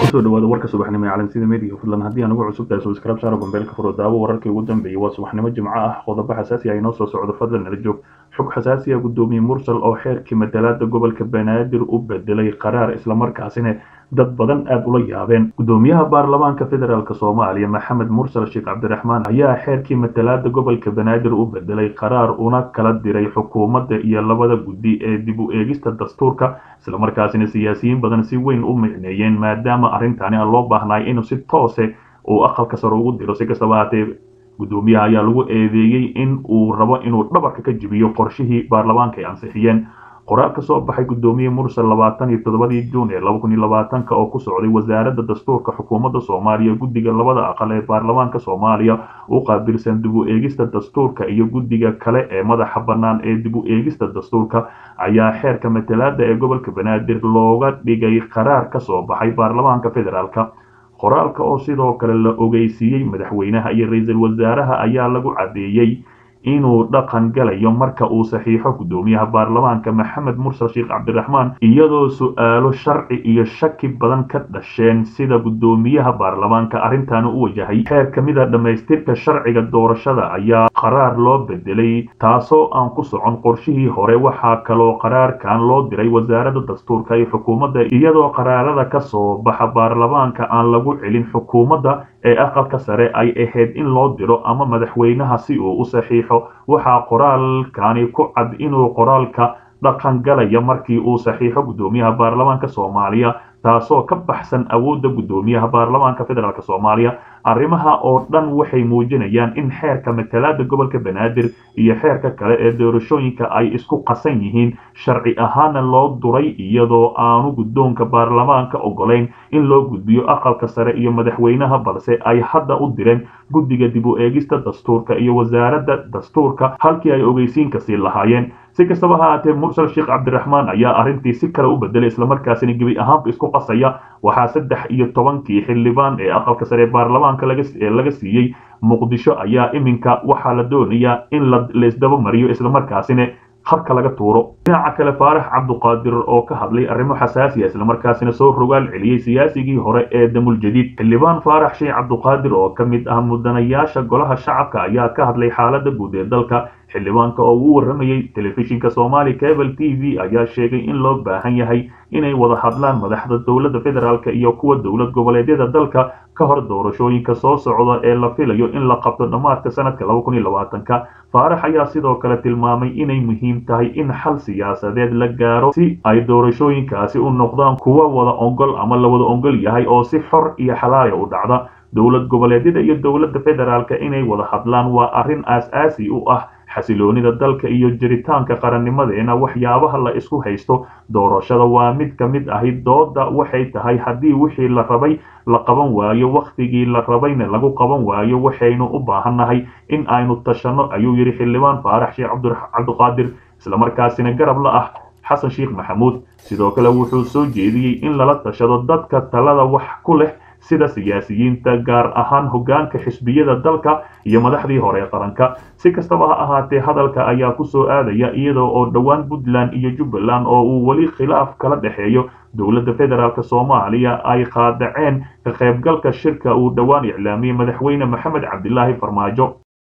kusoo dhawaada warka subaxnimo ee calansida media fadlan haddii aan ugu cusub tahay subscribe saaro gombeelka furo daawo wararkii ugu dambeeyey waa subaxnimo jimco ah qodobo xasaasi ah inoo soo socdo fadlan nala joog xog xasaasi ah gudoomiye mursal oo xeerkii matalaada gobolka banaadir u bedelay qaraar islamarkaasina dad badan aada ula yaabeen gudoomiyaha baarlamaanka federaalk soomaaliya maxamed mursal sheekh cabdiraxmaan ayaa xeerkii matalaada gobolka banaadir u bedelay qaraar una kala diray xukuumadda iyo labada guddi ee dib u eegista dastuurka islamarkaasina siyaasiyiin badan si weyn u micneeyeen maadaama arrintani aan loo baahnay inuu si toose uu aqalka sare ugu diro si kastaba haatee gudoomiyaha ayaa lagu eedeeyey in uu rabo inuu dhabarka ka jibiyo qorshihii baarlamaanka ay ansixiyeen qoraal ka soo baxay gudoomiye mursal labaatan iyo toddobadii juun ee laba kun iyo labaatanka oo ku socday wasaaradda dastuurka xukuumadda soomaaliya guddiga labada aqal ee baarlamaanka soomaaliya u qaabilsan dib u eegista dastuurka iyo guddiga kale ee madaxa bannaan ee dib u eegista dastuurka ayaa xeerka matalaada ee gobolka banaadir looga dhigay qaraar ka soo baxay baarlamaanka federaalka qoraalka oo sidoo kale la ogeysiiyey madaxweynaha iyo ra-iisul wasaaraha ayaa lagu caddeeyey inuu dhaqan galayo marka uu saxiixo gudoomiyaha baarlamaanka maxamed mursal sheekh cabdiraxmaan iyadoo su-aalo sharci iyo shaki badan ka dhasheen sida gudoomiyaha baarlamaanka arrintaani u wajahay xeer ka mid a dhammaystirka sharciga doorashada ayaa qaraar loo bedelay taasoo aan ku socon qorshihii hore waxaa kaloo qaraarkan loo diray wasaaradda dastuurka iyo xukuumadda iyadoo qaraarada ka soo baxa baarlamaanka aan lagu celin xukuumadda ee aqalka sare ay ahayd in loo diro ama madaxweynaha si uu u saxiixo waxaa qoraalkani ku cad inuu qoraalka dhaqan galaya markii uu saxiixo gudoomiyaha baarlamaanka soomaaliya taasoo ka baxsan awoodda gudoomiyaha baarlamaanka federaalk soomaaliya arrimaha oo dhan waxay muujinayaan in xeerka matalaada gobolka banaadir iyo xeerka kale ee doorashooyinka ay isku qasan yihiin sharci ahaana loo duray iyadoo aanu guddoonka baarlamaanka ogolayn in loo gudbiyo aqalka sare iyo madaxweynaha balse ay hadda u direen guddiga dib u eegista dastuurka iyo wasaaradda dastuurka halkii ay ogeysiinka sii lahaayeen si kastaba ha haatee mursal sheekh cabdiraxmaan ayaa arrintii si kale u bedelay islamarkaasina gebi ahaanba isku qasaya waxaa saddex iyo tobankii xildhibaan ee aqalka sare ee baarlamaanka laga siiyey muqdisho ayaa iminka waxaa la doonayaa in laisdaba mariyo islamarkaasina habka laga tuuro dhinaca kale faarax cabduqaadir oo ka hadlay arrimo xasaasiya islamarkaasina soo rogaal celiyey siyaasigii hore ee damul jadiid xildhibaan faarax sheekh cabduqaadir oo ka mid ah mudanayaasha golaha shacabka ayaa ka hadlay xaaladda guud ee dalka xildhibaanka oo uu waramayey telefishinka soomaali cable t v ayaa sheegay in loo baahan yahay inay wada hadlaan madaxda dowladda federaalk iyo kuwa dowlad goboleedyada dalka ka hor doorashooyinka soo socda ee la filayo in la qabto dhammaadka sanadka laba kun iyo labaatanka faarax ayaa sidoo kale tilmaamay inay muhiim tahay in xal siyaasadeed la gaaro si ay doorashooyinkaasi u noqdaan kuwa wada ongol ama la wada ongol yahay oo si xor iyo xalaaya u dhacda dowlad goboleedyada iyo dowladda federaalk inay wada hadlaan waa arrin aas-aasi u ah xasiloonida dalka iyo jiritaanka qarannimadeena waxyaabaha la isku haysto doorashada waa mid ka mid ahi dooda waxay tahay haddii wixii la rabay la qaban waayo wakhtigii la rabayna lagu qaban waayo waxaynu u baahannahay in aynu tashanno ayuu yidhi xildhibaan faarax sheekh cabduqaadir islamarkaasina garab la ah xasan sheekh maxamuud sidoo kale wuxuu soo jeediyey in lala tashado dadka talada wax ku leh sida siyaasiyiinta gaar ahaan hoggaanka xisbiyada dalka iyo madaxdii hore qaranka si kastaba ha ahaatee hadalka ayaa ku soo aadaya iyadoo oo dhowaan puntland iyo jubbaland oo uu weli khilaaf kala dhexeeyo dowladda federaalk soomaaliya ay qaadaceen ka qaybgalka shirka uu dhowaan iclaamiyey madaxweyne maxamed cabdilaahi farmaajo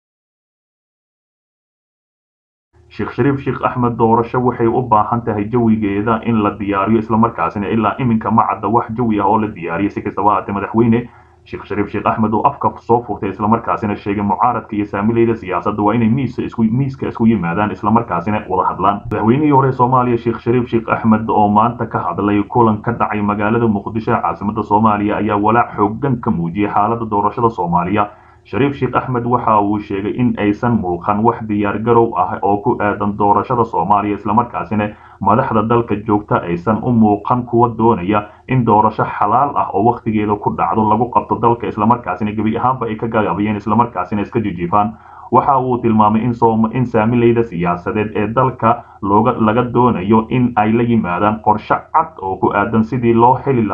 sheekh shariif sheekh axmed doorasho waxay u baahan tahay jawigeeda in la diyaariyo islamarkaasina ilaa iminka ma cadda wax jawi ah oo la diyaariyay si kastaba haatee madaxweyne sheekh shariif sheekh axmed uu afka soo furtay islamarkaasina sheegay mucaaradka iyo saamileyda siyaasadda waa inay miiska isku yimaadaan islamarkaasina wada hadlaan madaxweynihii hore soomaaliya sheekh shariif sheekh axmed oo maanta ka hadlay kulan ka dhacay magaalada muqdisho caasimada soomaaliya ayaa walaac xoogan ka muujiyay xaaladda doorashada soomaaliya shariif sheekh axmed waxa uu sheegay in aysan muuqan wax diyaargarow ah oo ku aadan doorashada soomaaliya islamarkaasina madaxda dalka joogta aysan u muuqan kuwa doonaya in doorasho xalaal ah oo wakhtigeeda ku dhacdo lagu qabto dalka islamarkaasina gebi ahaanba ay ka gagabayeen islamarkaasina iska jijiifaan waxa uu tilmaamay in saamileyda siyaasadeed ee dalka looga laga doonayo in ay la yimaadaan qorshe cad oo ku aadan sidii loo heli lahaa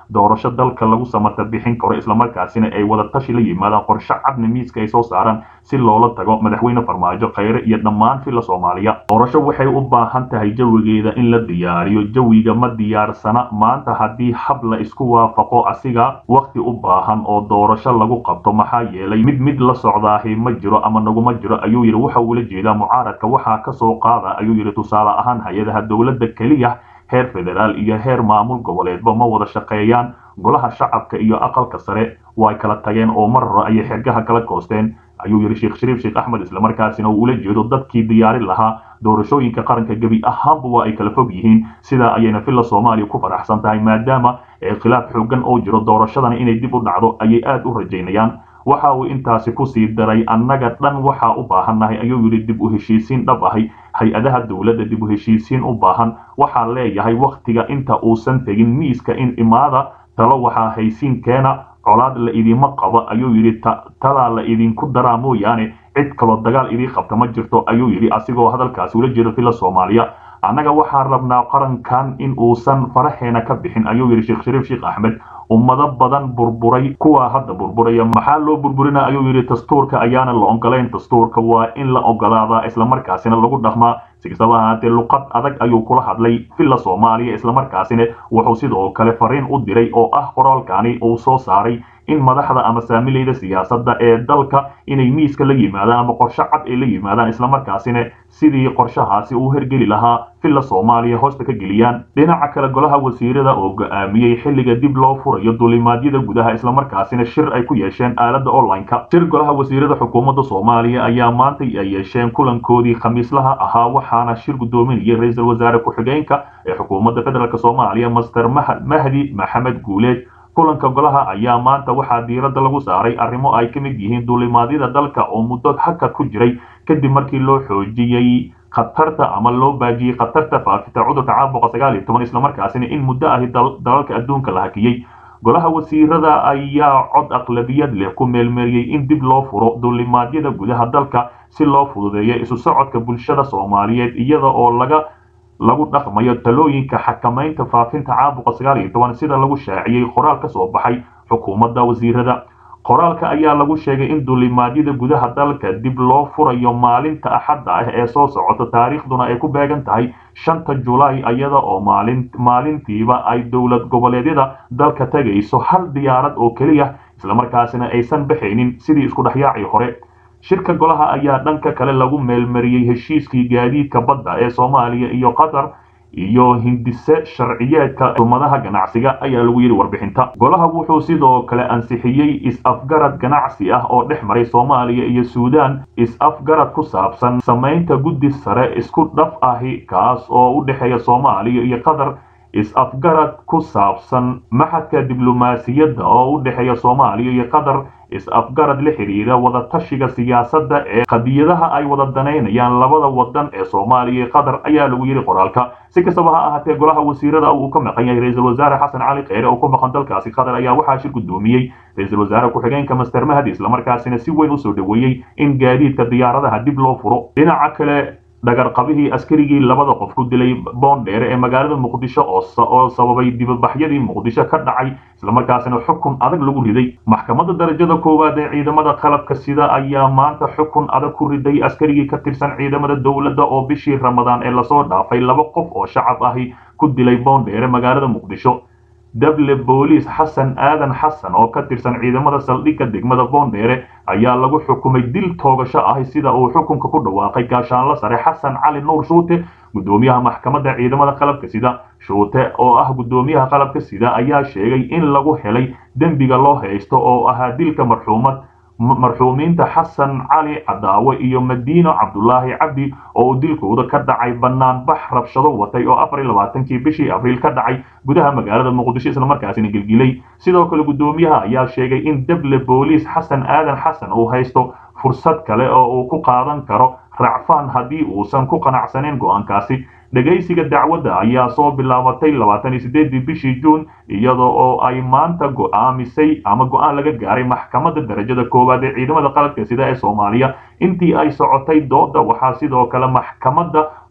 doorasho dalka lagu samata bixin karo islamarkaasina ay wada tashi la yimaadaan qorshe cadna miiska ay soo saaraan si loola tago madaxweyne farmaajo khayre iyo dhammaan filla soomaaliya doorasho waxay u baahan tahay jawigeeda in la diyaariyo jawiga ma diyaarsana maanta haddii hab la isku waafaqo asiga wakhti u baahan oo doorasho lagu qabto maxaa yeelay mid mid la socdaahi ma jiro ama naguma jiro ayuu yidhi waxa uula jeedaa mucaaradka waxaa ka soo qaada ayuu yidhi tusaale ahaan hay-adaha dowladda keliya heer federaal iyo heer maamul goboleedba ma wada shaqeeyaan golaha shacabka iyo aqalka sare way kala tageen oo mar hore ayay xergaha kala koosteen ayuu yidhi sheekh shariif sheekh axmed islamarkaasina uu ula jeedo dadkii diyaarin lahaa doorashooyinka qaranka gebi ahaanba waa ay kala fog yihiin sidaa ayayna villa soomaaliya ku faraxsan tahay maadaama khilaaf xoogan oo jiro doorashadana inay dib u dhacdo ayay aada u rajaynayaan waxa uu intaasi kusii daray annaga dhan waxaa u baahannahay ayuu yidhi dib u heshiisiin dhab ahay hay-adaha dowladda dib u heshiisiin u baahan waxaa leeyahay wakhtiga inta uusan tegin miiska in imaada talo waxaa haysiin keena colaad la idima qabo ayuu yidhi talaa la idinku daraa mooyaane cid kaloo dagaal idii qabta ma jirto ayuu yidhi asigoo hadalkaasi ula jeedo villa soomaaliya annaga waxaan rabnaa qarankan in uusan faraheena ka bixin ayuu yidhi sheekh shariif sheekh axmed ummado badan burburay kuwaa hadda burburaya maxaa loo burburina ayuu yidhi dastuurka ayaana la ogolayn dastuurka waa in la ogolaadaa islamarkaasina lagu dhaqmaa si kastaba ahaatee luqad adag ayuu kula hadlay villa soomaaliya islamarkaasina wuxuu sidoo kale fariin u diray oo ah qoraalkani uu soo saaray in madaxda ama saamilayda siyaasadda ee dalka inay miiska la yimaadaan ama qorshe cad ay la yimaadaan islamarkaasina sidii qorshahaasi uu hergeli lahaa villa soomaaliya hoosta ka geliyaan dhinaca kale golaha wasiirada oo go-aamiyey xilliga dib loo furayo duulimaadyada gudaha islamarkaasina shir ay ku yeesheen aaladda online-ka shir golaha wasiirada xukuumadda soomaaliya ayaa maanta ay yeesheen kulankoodii khamiislaha ahaa waxaana shir guddoominayay ra-iisul wasaare ku-xigeenka ee xukuumadda federaalk soomaaliya master mahdi maxamed guuleed kulanka golaha ayaa maanta waxaa diiradda lagu saaray arrimo ay ka mid yihiin duulimaadyada dalka oo muddo hakad ku jiray kadib markii loo xoojiyey khatarta ama loo baajiyey khatarta faafita cudurka caabuqa sagaal iyo toban islamarkaasina in muddo ahi dalalka adduunka la hakiyey golaha wasiirada ayaa cod aqlabiyad leh ku meelmeeriyey in dib loo furo duulimaadyada gudaha dalka si loo fududeeyo isu socodka bulshada soomaaliyeed iyada oo laga lagu dhaqmayo talooyinka xakamaynta faafinta caabuqa sagaal iyo toban sida lagu shaaciyey qoraal ka soo baxay xukuumadda wasiirada qoraalka ayaa lagu sheegay in duulimaadyada gudaha dalka dib loo furayo maalinta axadda ah ee soo socota taariikhduna ay ku beegan tahay shanta julaay iyada oo maalin maalintiiba ay dowlad goboleedyada dalka tegayso hal diyaarad oo keliya islamarkaasina aysan baxaynin sidii isku dhexyaacii hore shirka golaha ayaa dhanka kale lagu meelmariyey heshiiskii gaadiidka badda ee soomaaliya iyo qatar iyo hindise sharciyeedka umadaha ganacsiga ayaa lagu yidhi warbixinta golaha wuxuu sidoo kale ansixiyey is-afgarad ganacsi ah oo dhex maray soomaaliya iyo suudaan is-afgarad ku saabsan samaynta guddi sare isku dhaf ahi kaas oo u dhexeeya soomaaliya iyo qatar is-afgarad ku saabsan maxadka diblomaasiyadda oo u dhexeeya soomaaliya iyo qatar is-afgarad la xidhiidha wadatashiga siyaasadda ee qadiyadaha ay wada danaynayaan labada wadan ee soomaaliya iyo qatar ayaa lagu yidhi qoraalka si kastaba ha ahaatee golaha wasiirada uu ka maqan yahay ra-iisul wasaare xasan cali kheyre oo ku maqan dalkaasi qatar ayaa waxaa shir guddoomiyey ra-iisul wasaare ku-xigeenka master mahdi islamarkaasina si weyn usoo dhoweeyey in gaadiidka diyaaradaha dib loo furo dhinaca kale dhagarqabihii askarigii labada qof ku dilay boondheere ee magaalada muqdisho oo sababay dibabaxyadii muqdisho ka dhacay islamarkaasina xukun adag lagu riday maxkamadda darajada koowaad ee ciidamada qalabka sida ayaa maanta xukun adag ku riday askarigii ka tirsan ciidamada dowladda oo bishii ramadaan ee lasoo dhaafay laba qof oo shacab ahi ku dilay boondheere magaalada muqdisho dable booliis xasan aadan xasan oo ka tirsan ciidamada saldhigga degmada boondheere ayaa lagu xukumay dil toogasho ahi sida uu xukunka ku dhawaaqay gaashaanla sare xasan cali nuur shuute guddoomiyaha maxkamadda ciidamada qalabka sida shuute oo ah guddoomiyaha qalabka sida ayaa sheegay in lagu helay dembiga loo haysto oo ahaa dilka marxuumad marxuumiinta xasan cali cadaawe iyo madiino cabdulaahi cabdi oo uu dilkooda ka dhacay banaanbax rabshado watay oo afar iyo labaatankii bishii abriil ka dhacay gudaha magaalada muqdisho islamarkaasina gelgilay sidoo kale guddoomiyaha ayaa sheegay in dable booliis xasan aadan xasan uu haysto fursad kale oo uu ku qaadan karo racfaan haddii uusan ku qanacsanayn go'aankaasi dhegaysiga dacwadda ayaa soo bilaabatay labaatan iyo sideedii bishii juun iyada oo ay maanta go'aamisay ama go'aan laga gaaray maxkamadda darajada koowaad ee ciidamada qalabka sida ee soomaaliya intii ay socotay dooda waxaa sidoo kale maxkamadda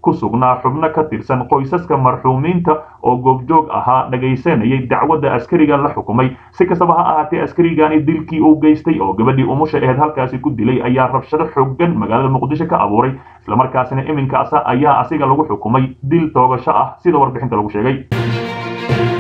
ku sugnaa xubno ka tirsan qoysaska marxuumiinta oo goobjoog ahaa dhagaysanayay dacwadda askariga la xukumay si kastaba ha ahaatee askarigani dilkii uu geystay oo gabadhii umusha aheed halkaasi ku dilay ayaa rabshado xooggan magaalada muqdisho ka abuuray islamarkaasina iminkaasa ayaa asiga lagu xukumay dil toogasho ah sida warbixinta lagu sheegay